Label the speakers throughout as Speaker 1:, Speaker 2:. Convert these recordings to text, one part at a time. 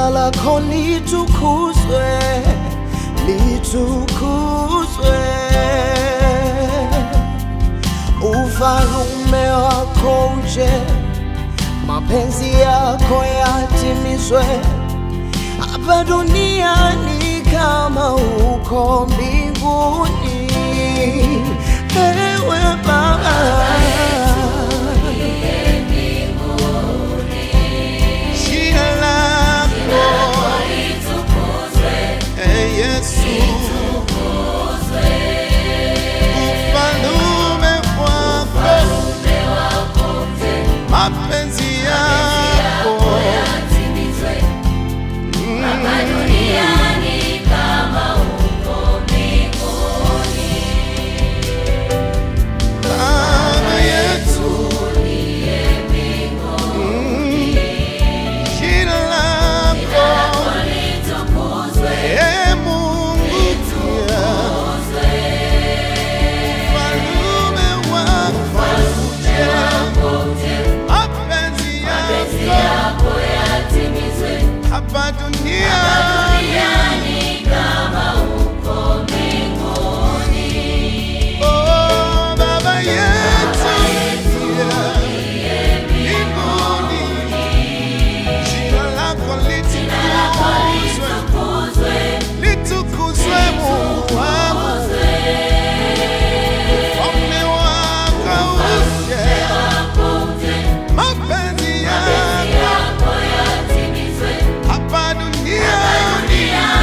Speaker 1: jina lako litukuzwe, litukuzwe. Ufalume wako uje, mapenzi yako yatimizwe hapa duniani kama huko mbinguni. Ewe Baba, jina lako Ee Yesu, ufalume wako, mapenzi yako Baba yetu, Mm. jina lako Ee Mungu pia, ufalume wako uje, mapenzi yako hapa duniani Oh, Baba yetu yeah, mbinguni, jina lako litukuzwe, litukuzwe Mungu wangu, ufalme wako uje, mapenzi yako hapa duniani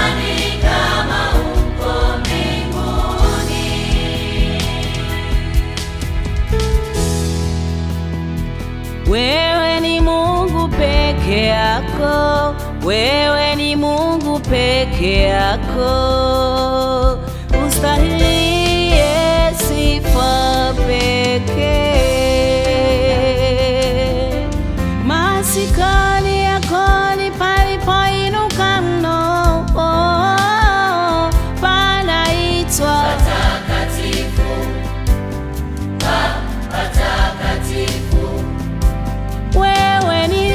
Speaker 2: Wewe ni Mungu peke yako, wewe ni Mungu peke yako, ustahilie sifa pekee. Masikani yako ni palipoinuka mno, panaitwa wewe ni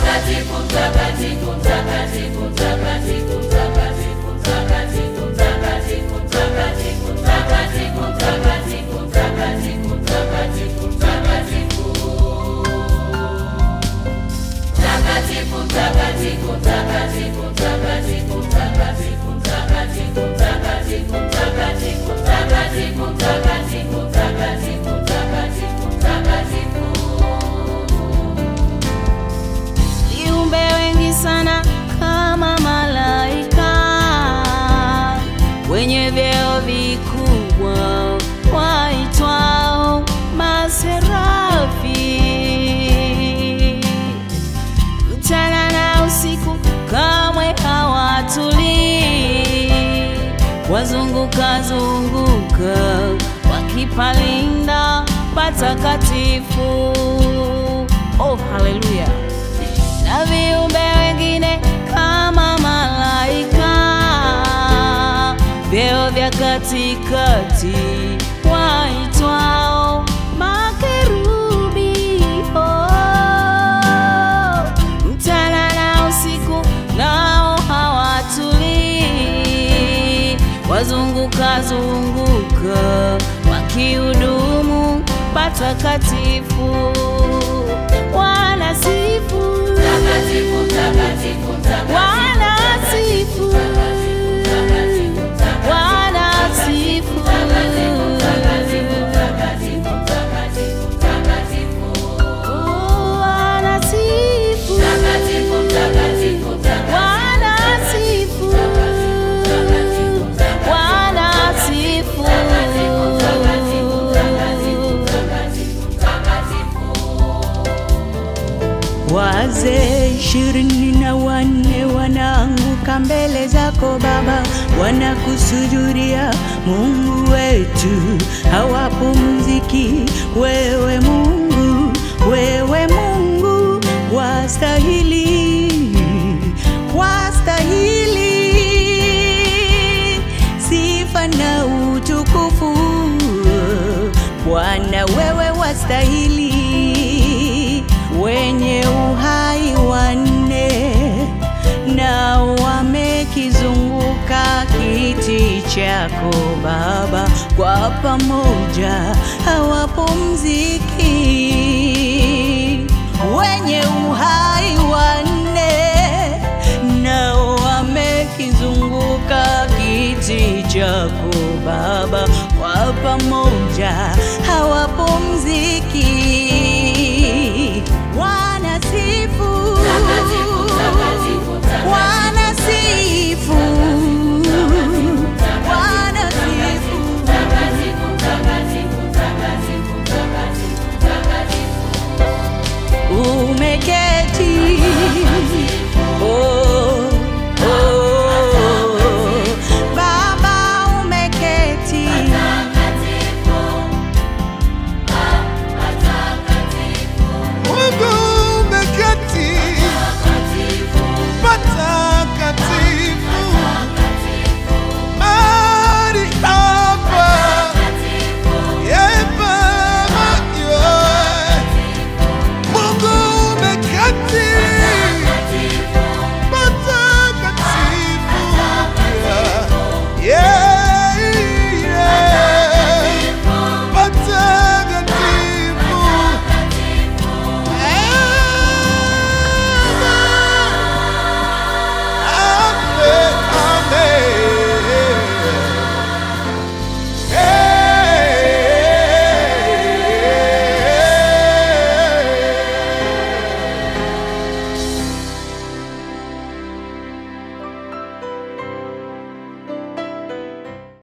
Speaker 2: viumbe wengi sana kama malaika wenye vyeo vikubwa waitwao maserafi mchana na usiku kamwe hawatulii wazunguka zunguka wakipalinda patakatifu oh haleluya na viumbe wengine kama malaika, vyeo vya katikati waitwao makerubi. Oh, mchana na usiku nao hawatulii, wazunguka zunguka wakihudumu patakatifu, wanasifu wanasifu wanasifu Oh, wanasifu wanasifu wanasifu
Speaker 3: Wazee ishirini na wanne wanaanguka mbele zako Baba, wanakusujudia Mungu wetu, hawapumziki. Wewe Mungu, wewe Mungu, wastahili, wastahili sifa na utukufu. Bwana, wewe wastahili wenye uhai wanne na chako Baba, kwa pamoja hawapumziki. Wenye uhai wanne nao wamekizunguka kiti chako Baba, kwa pamoja